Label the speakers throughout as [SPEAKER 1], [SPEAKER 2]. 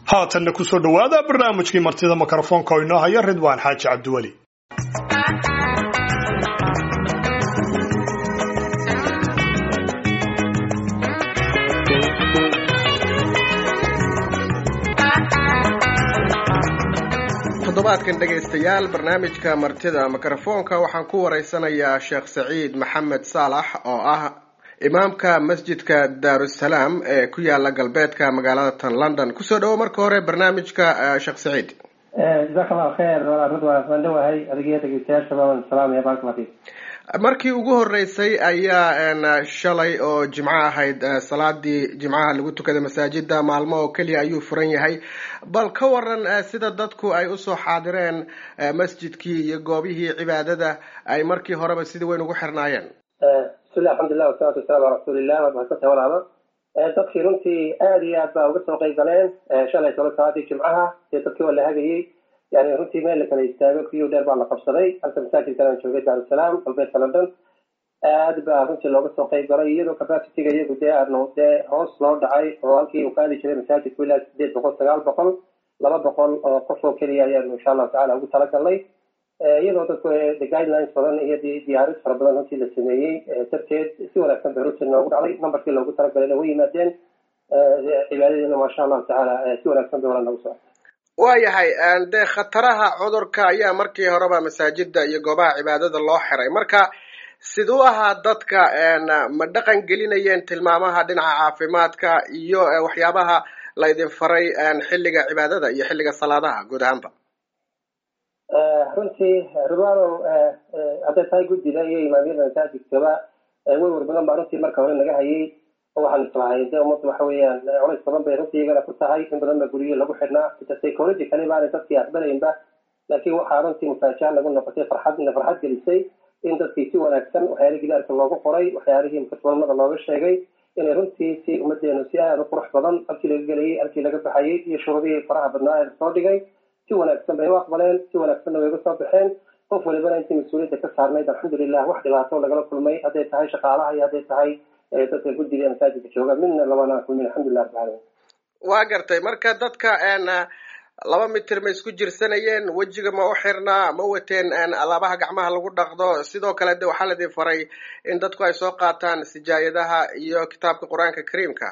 [SPEAKER 1] haatanna kusoo dhowaada barnaamijkii martida mikrofoonka oo inoo haya ridwaan xaaji cabdiweli
[SPEAKER 2] toddobaadkan dhegaystayaal barnaamijka martida mikrofoonka waxaan ku wareysanayaa sheekh saciid maxamed saalax oo ah imaamka masjidka daarusalaam ee ku yaala galbeedka magaalada tan london kusoo dhawo marka hore barnaamijka sheekh saciid
[SPEAKER 3] jazaak allahu kheer ridwaan waan dhawahay adigiyo dhegeystayaashaba waan salaamaya barakalla fiik
[SPEAKER 2] markii ugu horeysay ayaa shalay oo jimco ahayd salaadii jimcaha lagu tukaday masaajida maalmo oo keliya ayuu furan yahay bal ka waran sida dadku ay usoo xaadireen masjidkii iyo goobihii cibaadada ay markii horeba sidii weyn ugu xirnaayeen
[SPEAKER 3] bismillah alxamdulilah wasalatu wasalamu ala rasuulilah waad mahadsantahay walaalo dadkii runtii aada iyo aad baa uga soo qeyb galeen shalay tolo salaadii jimcaha dee dadkii waa la hagayey yani runtii meel la kala istaago kiyo dheer baa la qabsaday halka masaajidkan aan joogay daarusalaam galbeedka london aad baa runtii looga soo qeyb galay iyadoo capacitiga iyagu dee aanu dee hoos loo dhacay oo halkii uu qaadi jiray masaajidku ilaa sideed boqol sagaal boqol laba boqol oo qof oo keliya ayaanu insha allahu tacala ugu talagalnay iyadoo dadku the guidelines badan iyo diyaarid fara badan runtii la sameeyey darteed si wanaagsan bay runtii noogu dhacday numberkii loogu talagalayna way yimaadeen cibaadadeena maasha allahu tacaala si wanaagsan bay wala noogu socota
[SPEAKER 2] waayahay dee khataraha cudurka ayaa markii horeba masaajida iyo goobaha cibaadada loo xiray marka siduu ahaa dadka ma dhaqan gelinayeen tilmaamaha dhinaca caafimaadka iyo waxyaabaha laydin faray xilliga cibaadada iyo xilliga salaadaha guud ahaanba
[SPEAKER 3] runtii ridwaanow hadday tahay guddida iyo imaamyada masaajidkaba werwer badan baa runtii marka hore naga hayay oo waxaan islahay de ummaddu waxa weeyaan culays badan bay runtii iyagana ku tahay in badan ba guryo lagu xidhnaa ita psychologically baanay dadkii aqbalaynba laakiin waxaa runtii mufaajaha lagu noqotay farxad ina farxad gelisay in dadkii si wanaagsan waxyaalihii gidaarka loogu qoray waxyaalihii mukasbalmada looga sheegay inay runtii si ummadeenu si aada u qurux badan halkii laga gelayay halkii laga baxayay iyo shuruudihii faraha badnaa ee lasoo dhigay si wanaagsan bay u aqbaleen si wanaagsanna way uga soo baxeen qof walibana intii mas-uuliyadda ka saarnayd alxamdulilah wax dhibaato lagala kulmay hadday tahay shaqaalaha iyo hadday tahay dadka guddiga masaajidka jooga midna labana kulmin alxamdulilah rabbil caalamiin
[SPEAKER 2] waa gartay marka dadka laba mitir ma isku jirsanayeen wejiga ma u xirnaa ma wateen alaabaha gacmaha lagu dhaqdo sidoo kale de waxaa ladin faray in dadku ay soo qaataan sijaayadaha iyo kitaabka qur-aanka kariimka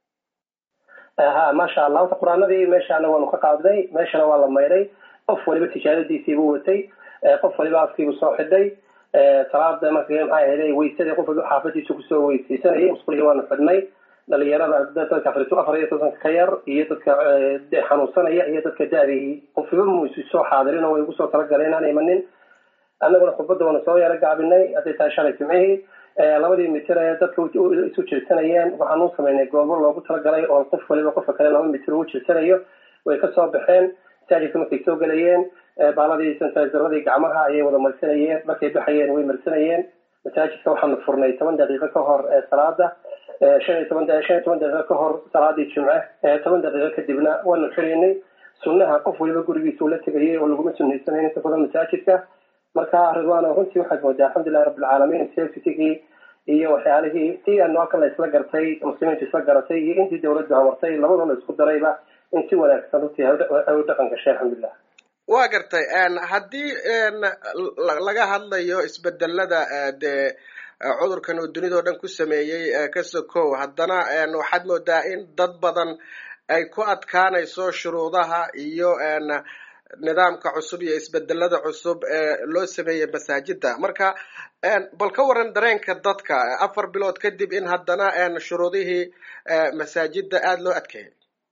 [SPEAKER 3] ha maasha allah horta qur-aanadii meeshaana waanu ka qaadnay meeshana waa la maydhay qof waliba tijaadadiisiibuu watay qof waliba afkiibuu soo xidhay salaada marka maxaa ahayday weysadii qof waliba xaafadiisu kusoo weysaysanayay musqulihii waanu xidhnay dhalinyarada dadka afar afar iyo tobanka ka yar iyo dadka xanuunsanaya iyo dadka daadihii qofiba muisu soo xaadirin oo way ugu soo talagaleen inaan imanin annaguna khudbadda waanu soo yaro gaabinay hadday tahay shalay jimcihii labadii mitir ee dadka isu jirsanayeen waxaan u samaynay goobo loogu talagalay oo qof waliba qofka kale laba mitir ugu jirsanayo way kasoo baxeen masaajidka markay soo gelayeen baaladii santazaradii gacmaha ayay wada marsanayeen markay baxayeen way marsanayeen masaajidka waxaanu furnay toban daqiiqo ka hor salaada shan iyo toban shan iyo toban daqiiqo ka hor salaadii jimce toban daqiiqo kadibna waanu xiraynay sunnaha qof waliba gurigiisa ula tegayay oo laguma sunaysanayn inta badan masaajidka marka ridwaano runtii waxaad moodaa alxamdulilahi rabbilcaalamiin safetigii iyo waxyaalihii si aanu halkan la isla gartay muslimiinta isla garatay iyo intii dawladdu hamartay labadoo la isku darayba in si wanaagsan runtii ay u dhaqan gashay alxamdulilah
[SPEAKER 2] waa gartay haddii laga hadlayo isbedelada dee cudurkan uu dunidao dhan ku sameeyey ka sokow haddana waxaad moodaa in dad badan ay ku adkaanayso shuruudaha iyo nidaamka cusub iyo isbedelada cusub ee loo sameeyey masaajida marka bal ka waran dareenka dadka afar bilood kadib in haddana shuruudihii masaajida aada loo adkeeyay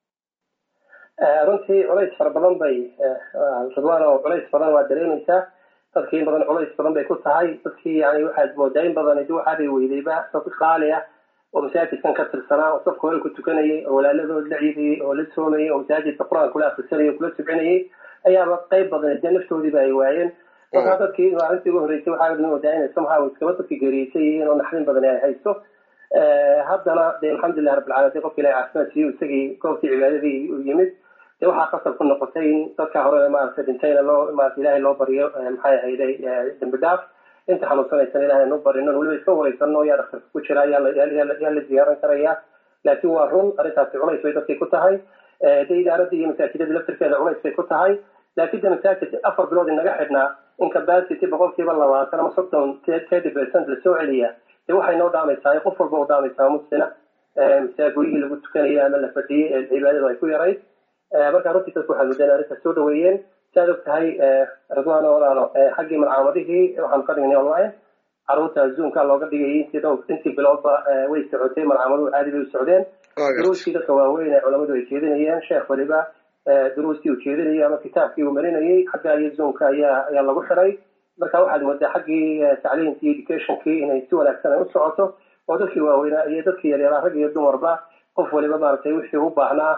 [SPEAKER 3] runtii culays fara badan bay ridwaan oo culays badan waa dareemaysaa dadkii in badan culays badan bay ku tahay dadkii yani waxaad moodaa in badan di waxaabay weydayba dad qaali ah oo masaajidkan ka tirsanaa oo safka hore ku tukanayay oo walaaladood la ciidayay oo la soomayay oo masaajidka qur-aan kula akrisanayay o kula subcinayay ayaaba qayb badan dee naftoodiiba ay waayeen markaa dadkii maalintii ugu horreysay waxaa moodaa inay somehow iskaba dadka geeriyeysan yihiin oo naxdin badan ay haysto haddana de alxamdulilah rabbilcalamin qofka ilahi caafimaad siiyo isagii goobtii cibaadadii u yimid de waxaa qasab ku noqotay in dadka hore maaragtay dhintayna loo maarata ilahay loo baryo maxay ahayday dambi dhaaf inta xanuunsanaysan ilahay anu barino weliba iska wareysano yaa dhakhtarka ku jira yaa la ziyaaran karaya laakiin waa run arrintaasi culays bay dadkii ku tahay de idaaradda iyo masaajidada laftirkeeda culays bay ku tahay laakiin de masaajid afar bilood inaga xidhnaa in capacity boqolkiiba labaatan ama soddon thirty percent lasoo celiya de waxay noo dhaamaysaa qof walba u dhaamaysaa muslina masaa guryihii lagu tukanayay ama la fadhiyey ee cibaadadu ay ku yarayd marka runtii dadku waxaa mudeen arrintaas soo dhaweeyeen saad og tahay ridwaan walaalo xaggii malcaamadihii waxaanu ka dhignay online caruurta zoomka looga dhigayay intii dhowr intii biloodba way socotay malcaamaduhu caadi bay u socdeen duruustii dadka waaweyn ee culamadu ay jeedinayeen sheekh waliba duruustii uu jeedinayay ama kitaabkii uu marinayay xagga iyo zoomka ayaa ayaa lagu xiray marka waxaad moodaa xaggii tacliimkii educationkii inay si wanaagsan ay u socoto oo dadkii waaweynaa iyo dadkii yaryaraa rag iyo dumarba qof waliba maaragtay wixii u baahnaa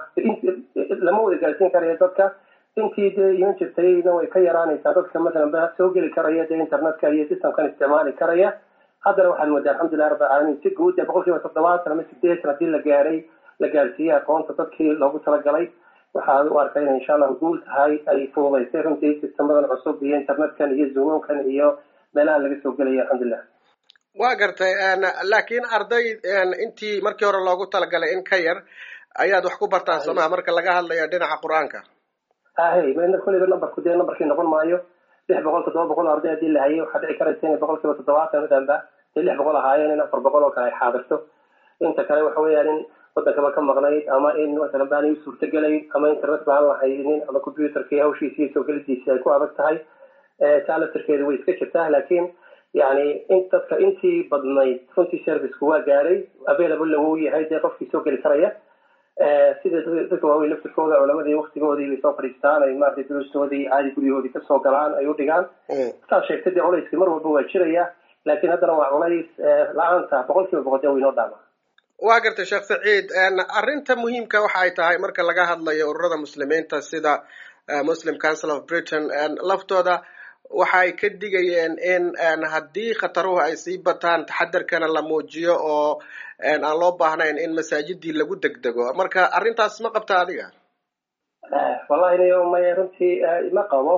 [SPEAKER 3] lama wada gaarsiin karayo dadka intii dee iman jirtayna way ka yaraanaysaa dadka masalan ba soo geli karaya dee internetka iyo systemkan isticmaali karaya haddana waxaad moodaa alxamdulilah rabbi alcaalamiin si guud ee boqol kiiba toddobaatan ama sideetan haddii la gaaray la gaarsiiyey aqoonta dadkii loogu talagalay waxaad u arkay inay insha allahu guul tahay ay fududaysay runtii sistemadan cusub iyo internetkan iyo zoomamkan iyo meelaha laga soo gelaya alxamdulilah
[SPEAKER 2] waa gartay laakiin arday intii markii hore loogu talagalay in ka yar ayaad wax ku bartaan somaa marka laga hadlayo dhinaca qur-aanka
[SPEAKER 3] ahey mna kulliba numberku dee numberkii noqon maayo lix boqol toddoba boqol arday haddii la hayay waxaa dhici karaysa inay boqol kiiba toddobaatan madanba dee lix boqol ahaayeen in afar boqol oo kale ay xaadirto inta kale waxa weeyaan in wadankaba ka maqnayd ama in masalan baanay u suurtagelayn ama internet baan la haynin ama computerkii hawshiisi iyo soo gelidiisi ay ku adag tahay taa laftirkeedu way iska jirtaa laakiin yani in dadka intii badnayd runtii serviceku waa gaaray available wuu yahay dee qofkii soo geli karaya sida dadka waaweyn laftirkooda culamadii waktigoodii bay soo fadhiistaan ay maratay duruustoodii caadi guryahoodii kasoo galaan ay u dhigaan saad sheegtay dee culayskii mar walba waa jiraya laakiin haddana waa culays la-aanta boqol kiiba boqol dee waynoo dhaama
[SPEAKER 2] waa gartay sheekh saciid arrinta muhiimka waxa ay tahay marka laga hadlayo ururada muslimiinta sida muslim council of britain laftooda waxa ay ka digayeen in haddii khataruhu ay sii bataan taxadarkana la muujiyo oo aan loo baahnayn in masaajidii lagu degdego marka arrintaas ma qabta adiga
[SPEAKER 3] wallahi niyo maya runtii ma qabo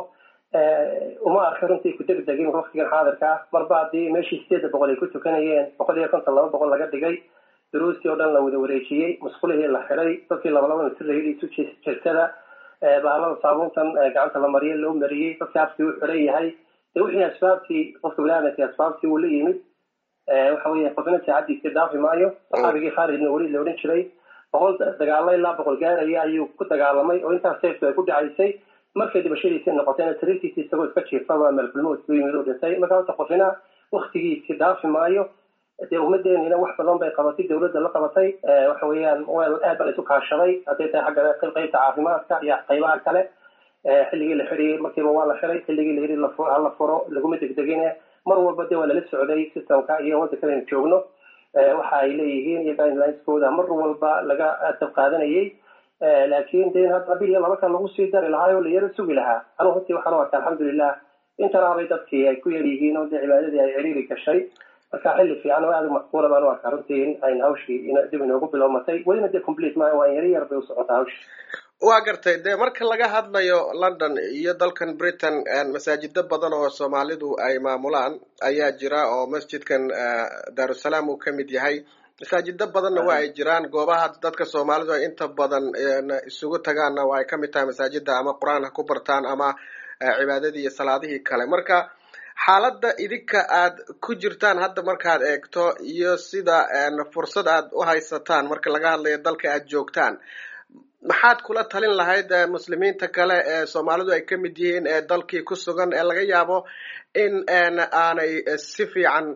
[SPEAKER 3] uma arka runtii ku degdegin waktigan xaadirka ah marba haddii meeshii sideedda boqol ay ku tukanayeen boqol iyo konton laba boqol laga dhigay duruustii oo dhan la wada wareejiyey musqulihii la xiday dadkii labalaba mitir la yidhi isu jirtada bahalada saabuuntan gacanta la mariye loo mariyey dadkii afkii u xiran yahay de wixii asbaabtii qofka biniaadamkii asbaabtii uu la yimid waxa weeye qofna saacadiisii dhaafi maayo saxaabigii khaalid ibn waliid la odhan jiray boqol dagaalo ilaa boqol gaaraya ayuu ku dagaalamay oo intaas seeftu ay ku dhacaysay markay dhibashadiisii noqotayna sariirtiisi isagoo iska jiifaba meelkulmood ku yimid u dhintay marka horta qofina waktigiisii dhaafi maayo dee ummadeenina wax badan bay qabatay dawladda la qabatay waxa weeyaan aad baa la isu kaashaday hadday tahay xagga qaybta caafimaadka iyo qaybaha kale xilligii la xidhiyey markiiba waa la xiday xilligii la yidhi hala furo laguma degdegine mar walba dee waa lala socday systemka iyo waddanka aynu joogno waxa ay leeyihiin iyo guidelineskooda mar walba laga dab qaadanayay laakiin de hadda bil iyo laba kan lagu sii dari lahaa oo la yaro sugi lahaa anu runtii waxaan u arkaa alxamdulilah intanaabay dadkii ay ku yar yihiin oo dee cibaadadii ay ciriiri gashay marka xilli fiican oo aada u macquula baan u arkaa runtii in ayna hawshii dib inoogu bilowmatay welina dee complete maayo waa yari yar bay u socotaa hawshii
[SPEAKER 2] waa gartay dee marka laga hadlayo london iyo dalkan britain masaajido badan oo soomaalidu ay maamulaan ayaa jira oo masjidkan daarusalaam uu ka mid yahay masaajido badanna waa ay jiraan goobaha dadka soomaalidu ay inta badan isugu tagaanna waa ay ka mid tahay masaajida ama qur-aan ha ku bartaan ama cibaadadii iyo salaadihii kale marka xaaladda idinka aad ku jirtaan hadda markaad eegto iyo sida fursad aad u haysataan marka laga hadlayo dalka aad joogtaan maxaad kula talin lahayd muslimiinta kale ee soomaalidu ay ka mid yihiin ee dalkii ku sugan ee laga yaabo in aanay si fiican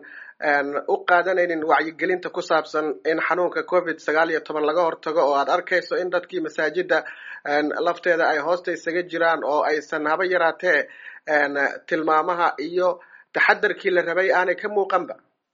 [SPEAKER 2] u qaadanaynin wacyigelinta ku saabsan in xanuunka covid sagaal iyo toban laga hortago oo aad arkayso in dadkii masaajida lafteeda ay hoosta isaga jiraan oo aysan haba yaraatee tilmaamaha iyo taxadarkii la rabay aanay ka muuqanba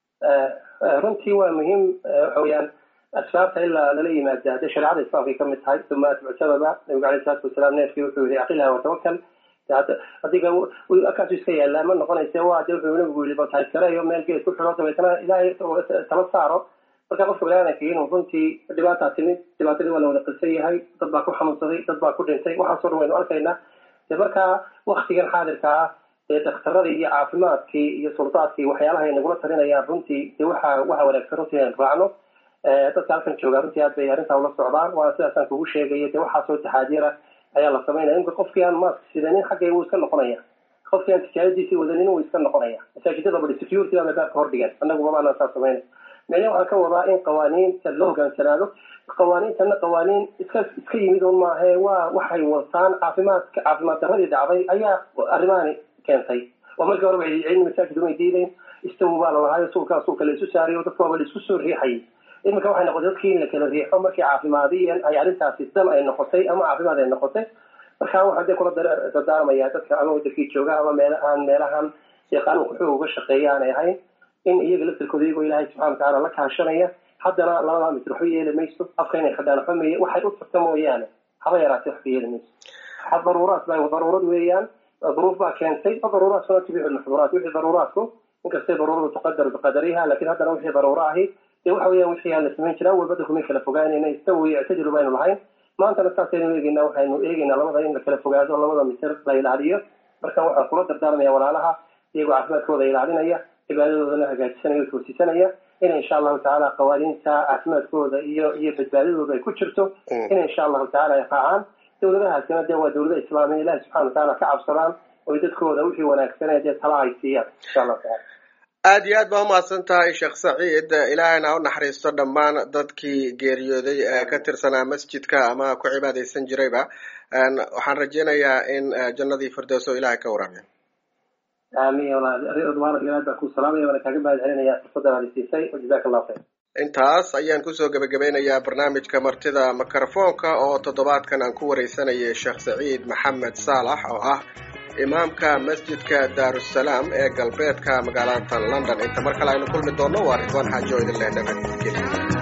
[SPEAKER 3] runtii waa muhiim waxa weyaan asbaabta ilaa lala yimaada hadday shareecada islaamkay ka mid tahay uma atbucsababa nabigu alayh salaatu wasalaam neefkii wuxuu yihi aqilha watawakal adiga akaasu iska yaallaa ma noqonayse waa de wuxuu nabigu yii batayskareeyo meel geed ku xidho dabeetana ilaahay tala saaro marka qofka baniaadanka inuu runtii dhibaataa timid dhibaatadii waa la wada qilsan yahay dad baa ku xanuunsaday dad baa ku dhintay waxaasoo dhan waynu arkaynaa de markaa waktigan xaadirka ah ee daktaradii iyo caafimaadkii iyo suldaadkii waxyaalaha ay nagula talinayaan runtii de waxa waxa wanaagsan runtii aan raacno dadka halkan jooga runtii aad bay arrintaa ula socdaan waana sidaasaan kugu sheegaya dee waxaasoo taxaadiira ayaa la samaynaya imka qofkii aan maask sidanin xaggay wuu iska noqonaya qofkii aan tijaaradiisii wadanin wuu iska noqonaya masaajidada badi security baa baabka hordhigan annaguba maanaan saa samaynay micnaha waxaan ka wadaa in qawaaniinta la hogaansanaado qawaaniintana qawaaniin iska iska yimid un maahe waa waxay wataan caafimaadka caafimaad daradii dhacday ayaa arrimahani keentay oo markii horeba cilmi masaajid umay diidayn istawu baa lalahaayo suulkaa suulka la isu saariyo dadka waaba la isku soo riixayay iminka waxay noqotay dadkii in la kala riixo markii caafimaadiyan ay arrintaasi dan ay noqotay ama caafimaad ay noqotay marka waxaan dee kula dardaarmaya dadka ama wadankii jooga ama meel aan meelahan dee qaanuunka xoog uga shaqeeya aanay ahayn in iyaga laftirkooda iyagoo ilaahay subxana watacaala la kaashanaya haddana labada mitir waxba yeeli mayso afka inay xidhaan waxba meye waxay u tagta mooyaane haba yaraatee waxba yeeli mayso daruuraat ba daruurad weeyaan duruuf baa keentay daruuraadkuna tubixu lmaxduuraat wixii daruuraadku inkastay daruuradu tuqadar biqadariha lakin haddana wixii daruuro ahi dee waxa weeyaan wixii aan la samayn jiraa walbada kumay kala fogaanayna istawi ictadilu baynu lahayn maantana saasaynu eegeynaa waxaynu eegeynaa labada in la kala fogaado labada mitir la ilaaliyo marka waxaan kula dardaarmaya walaalaha iyagoo caafimaadkooda ilaalinaya cibaadadoodana hagaajisanaya o toosisanaya in insha allahu tacaala qawaaniinta caafimaadkooda iyo iyo badbaadadooda ay ku jirto in insha allahu tacala ay raacaan dawladahaasina dee waa dawlada islaamiya ilahi subxana watacaala ka cabsadaan oy dadkooda wixii wanaagsanee dee tala ay siiyaan insha allahu tacala
[SPEAKER 2] aad iyo aad baa umahadsan tahay sheekh saciid ilaahayna ha u naxariisto dhammaan dadkii geeriyooday ee ka tirsanaa masjidka ama ku cibaadaysan jirayba waxaan rajeynayaa in jannadii firdowso ilahay ka waraabiyo
[SPEAKER 3] aamin ridwaanad ilaad baan ku salaamaya waana kaaga mahad celinaya fursadan aad isiisay wajazaka allahu khayr
[SPEAKER 2] intaas ayaan kusoo gebagabeynayaa barnaamijka martida mikrofoonka oo toddobaadkan aan ku wareysanayay sheekh saciid maxamed saalax oo ah imaamka masjidka daarusalaam ee galbeedka magaalada london inta mar kale aynu kulmi doonno waa ridwaan xaajo idin leh nabadgelyo